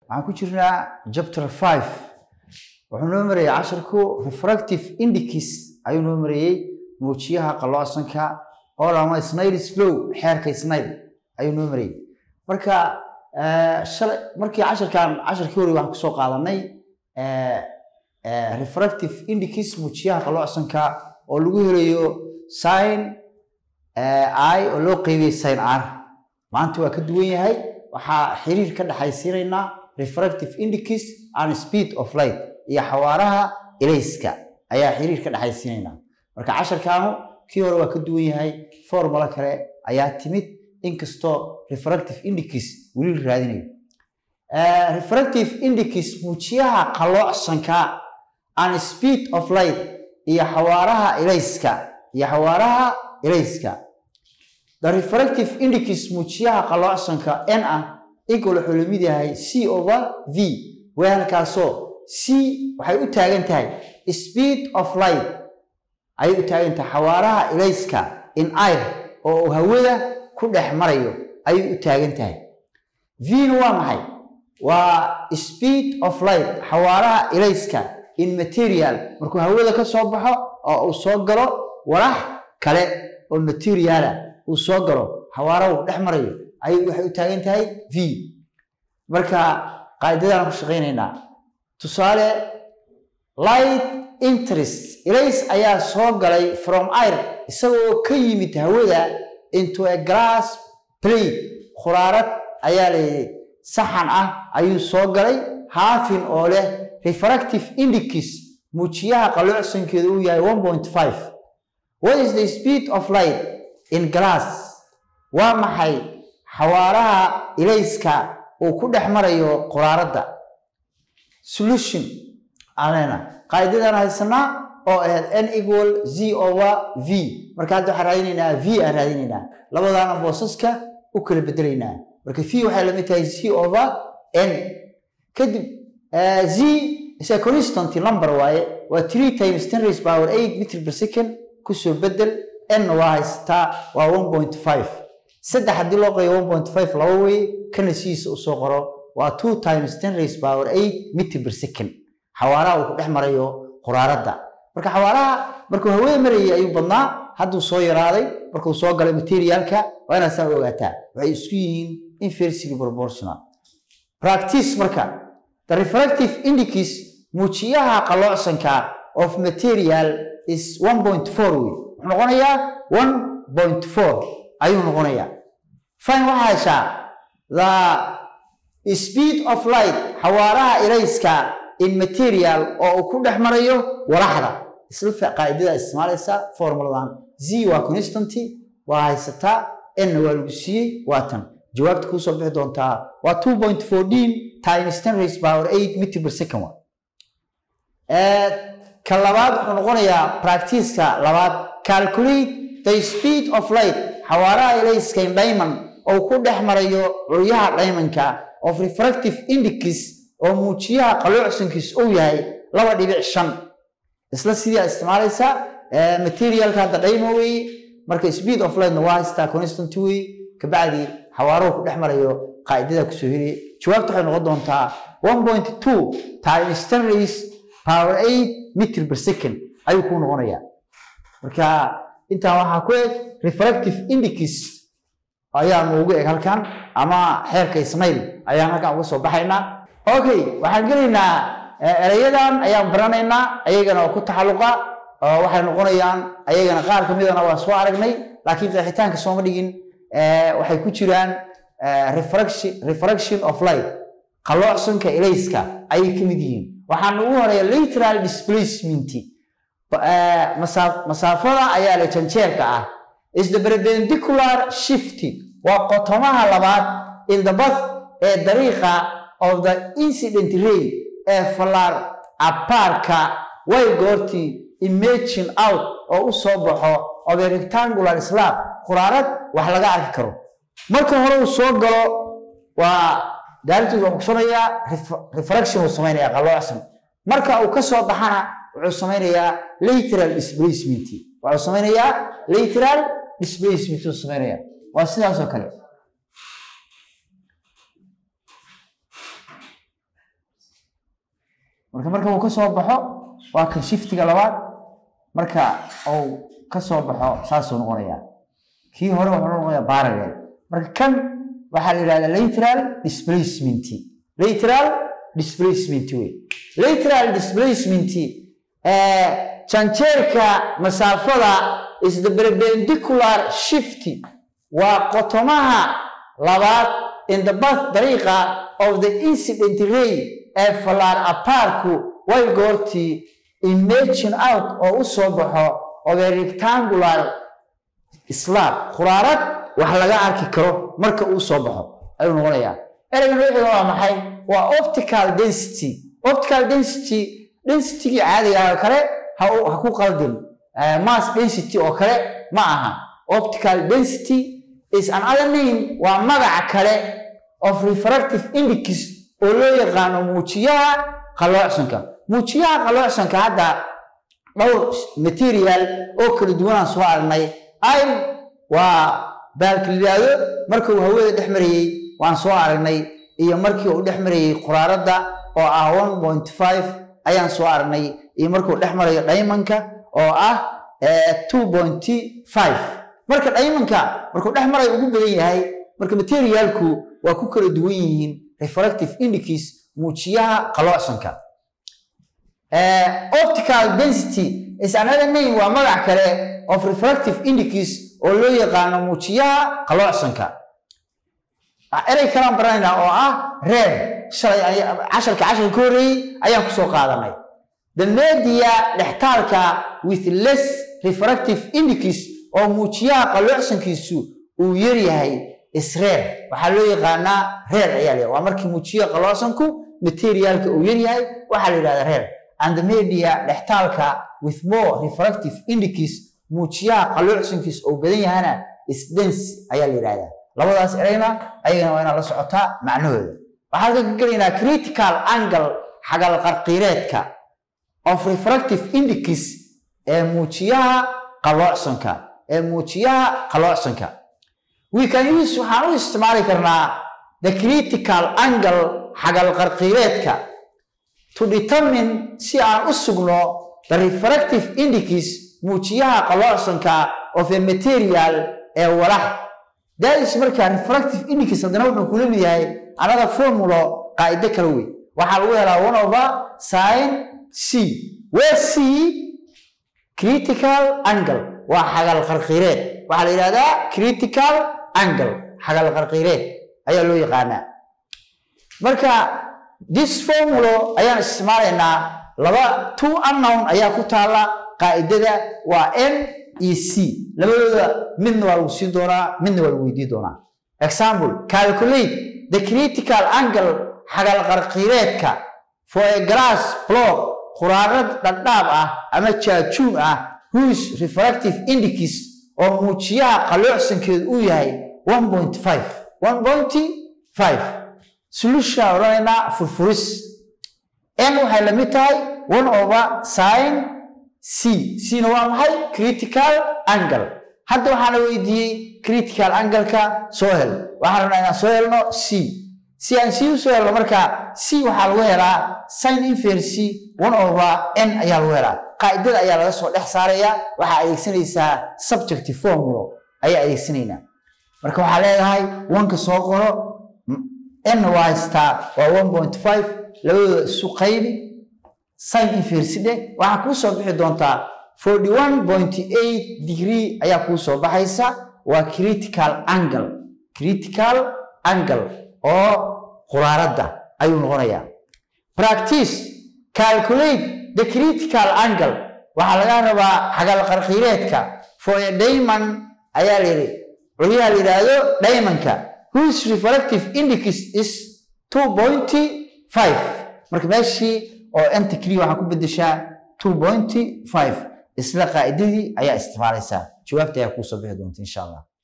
waxaan ku jirnaa chapter five wuxuu noo marayay cashirku refractive indices ayuu noo marayey muujiyaha qalloocsanka oo lama snails flow xeerka snail ayuu noo marayay marka shalay markii cashirkan cashirkii hore waxaan kusoo qaadanay refractive indices muujiyaha qalloocsanka oo lagu helayo sin i oo loo qeybiyey sin r maanta waa ka duwan yahay waxaa xiriir ka dhexaysiinaynaa refractive indices and speed of light iyo xawaaraha ilayska ayaa xiriir ka dhexaysiinaynaa marka casharkaanu kii hore waa ka duwan yahay formula kale ayaa timid inkastoo refractive indices weli la raadinayo refractive indices muujiyaha qalloocsanka and speed of light iyo xawaaraha ilayska iyo xawaaraha ilayska the refractive indices muujiyaha qalloocsanka n ah equal wuxuu lamid yahay c over v weelkaasoo c waxay u taagan tahay speed of light ayay u taagan tahay xawaaraha ilayska in air oo uu hawada ku dhex marayo ayay u taagan tahay v-na waa maxay waa speed of light xawaaraha ilayska in material markuu hawada ka soo baxo oo uu soo galo walax kale oo materiala uu soo galo xawaaraha uu dhex marayo ayay waxay u taagan tahay v marka qaacidadaan ku shaqaynaynaa tusaale light interest ilays ayaa soo galay from air isagoo ka yimid hawada into a glass plate khuraarad ayaa layidhi saxan ah ayuu soo galay haafin oo leh refractive indices muujiyaha qalloocsankeedu uu yahay one point five what is the speed of light in glass waa maxay xawaaraha ilayska uu ku dhex marayo quraaradda solution alena qaacidadan haysanaa oo ahayd n equal z over v marka hadda waxaan raadinaynaa v aan raadinaynaa labadaana boosaska u kala bedelaynaa marka v waxay lamid tahay z over n kadib z is a constant number waaye waa three times ten raise power eight meter per second kusoo bedel n waa haysataa waa one point five saddex haddii loo qayo one point five laba wey kana sidiisa usoo qoro waa two times ten raise power eight meter per second xawaaraha uu ku dhex marayo quraaradda marka xawaaraha markuu hawada marayay ayuu badnaa hadduu soo yaraaday markuu soo galay materialka waa inaad saa ogaataa waxay isku yihiin inversely proportional practice marka the refractive indices muujiyaha qalloocsanka of material is one point four wey wuxuu noqonayaa one point four ayuu noqonayaa fine waxaa heshaa the speed of light xawaaraha ilayska in material oo uu ku dhex marayo walaxda isla qaacidada isticmaalaysa formuladan z waa constanty waa haysataa n waa lagu siiyey waa tan jawaabta kuu soo bixi doontaa waa two point fourteen times ten raise power eight meter per second wa ka labaad wuxuu noqonayaa practiceka labaad calculate the speed of light xawaaraha ilayska in diamond oo ku dhex marayo curyaha diamondka of refractive indices oo muujiyaha qalloocsankiis uu yahay laba dhibic shan isla sidii aad isticmaalaysaa materialka hadda dhaymo weeye marka speed of lightna waa haystaa constant wey kabacdi xawaaruhu ku dhex marayo qaacidada kusoo heliya jawaabta waxay noqon doontaa one point two times ten raise power eight meter per second ayuu kuu noqonayaa marka intaan waxaa ku eg refractive indices ayaanu ugu eg halkan ama xeerka ismail ayaan halkan uga soo baxaynaa okay waxaan gelaynaa erayadan ayaan baranaynaa ayagana oo ku taxalluqa oo waxay noqonayaan ayagana qaar ka midana waa soo aragnay laakiin qeexitaanka sooma dhigin waxay ku jiraan refraction of light qalloocsanka ilayska ayay ka mid yihiin waxaan ugu horeeya lateral displacement masaafada ayaa la janjeerka ah is the perpendicular shift waa qotomaha labaad in the bath ee dariiqa of the incident ray ee fallaar abaarka way goortii imagine out oo u soo baxo of a rectangular slab quraarad wax laga arki karo marka hore uu soo galo waa daarintiisu wuxuu kusanayaa refraction uu samaynayaa qalloocsan marka uu ka soo baxana wuxuu samaynayaa lateral displacement wuxuu samaynayaa lateral displacement uu samaynayaa waa sidaas oo kale marka marka uu ka soo baxo waa kan shiftiga labaad marka uu ka soo baxo saasuu noqonayaa kii hore wuxuu noqonayaa parallel marka kan waxaa la yidhahdaa lateral displacement lateral displacement wey lateral displacement janjeerka masaafada is the perpendicular shift waa qotomaha labaad in the bath dariiqa of the incident ray ee fallaar aparku way goortii imagine out oo u soo baxo of a rectangular slab khuraarad wax laga arki karo marka uu soo baxo ayuu noqonayaa ereyga noociga waa maxay waa optical density optical density densitygii caadiga oo kale ha ku qaldin mass density oo kale ma aha optical density is another name waa magaca kale of refractive index oo loo yaqaano muujiyaha qaloocsanka muujiyaha qaloocsanka hadda dhowr material oo kala duwanaan soo aragnay im waa baalka lidaado marka uu hawada dhex marayey waan soo aragnay iyo markii uu dhex marayey quraaradda oo ah one point five ayaan soo aragnay iyo markuu dhex marayo dhaymanka oo ah two point five marka dhaymanka markuu dhex marayo ugu badan yahay marka materialku waa ku kala duwan yihiin refractive index muujiyaha qaloocsanka optical density is another name waa magac kale of refractive index oo loo yaqaano muujiyaha qaloocsanka erey kalaan baranaynaa oo ah reer shalay casharka casharka ka horreeyey ayaan kusoo qaadanay the media dhextaalka with less refractive index oo muujiyaha qaloocsankiisu uu yaryahay isreer waxaa loo yaqaanaa reer ayaa la waa markii muujiyaha qaloocsanku materialka uu yaryahay waxaa la yidhahdaa reer and the media dhextaalka with more refractive index muujiyaha qaloocsankiis oo badan yahana isdens ayaa la yidhahdaa labadaas ereyna ayagana waa inaad la socotaa macnahooda waxaan ka gelaynaa critical angle xagal qarqiireedka of refractive index ee muujiyaha qaloocsanka ee muujiyaha qaloocsanka we can use waxaan u isticmaali karnaa the critical angle xagal qarqiireedka to determine si aan u sugno the refractive index muujiyaha qaloocsanka of a material ee walax daadis markaa refractive index haddana wuxuu kula mid yahay another formulo qaa'ido kale wey waxaa lagu helaa one over sin c where c critical angle waa xagal qarqiireed waxaa la yidhahdaa critical angle xagal qarqiireed ayaa loo yaqaanaa marka this formulo ayaan isticmaalaynaa laba two unknown ayaa ku taala qaa'idada waa n iyo c labadooda midna waa lagu siin doonaa midna waa lagu weydiin doonaa example calculate the critical angle xagal qarqiireedka for a glass block quraarad dhadhaab ah ama jaajuun ah whose refractive index oo muujiyaha qaloocsankeedu uu yahay one point five one point five solution odhanaynaa furfuris n waxay la mid tahay one over sin c cna waa maxay critical angle hadda waxaana weydiiyey critical angle-ka soo hel waxaan rabnaa inaan soo helno c si aan c u soo helno marka c waxaa lagu helaa sin inverse one over n ayaa lagu helaa qaa'idada ayaa laga soo dhex saaraya waxaa adeegsanaysaa subjective formulo ayaa adeegsanaynaa marka waxaa leedahay wanka soo qoro n waa haystaa waa one point five labadooda isu qaybi sin inverse dheh waxaa kuu soo bixi doontaa forty one point eight degree ayaa kuu soo baxaysa waa critical angle critical angle oo quraaradda ayuu noqonayaa practice calculate the critical angle waxaa laga rabaa xagal qarqiireedka for a diamond ayaa la yidhi culyaha la yidhaahdo diamondka whose refractive index is two point five marka meeshii oo enta keliya waxaa ku bedeshaa two point five isla qaa'idadii ayaa isticmaalaysaa jawaabta ayaa kuu soo bixi doonta insha allah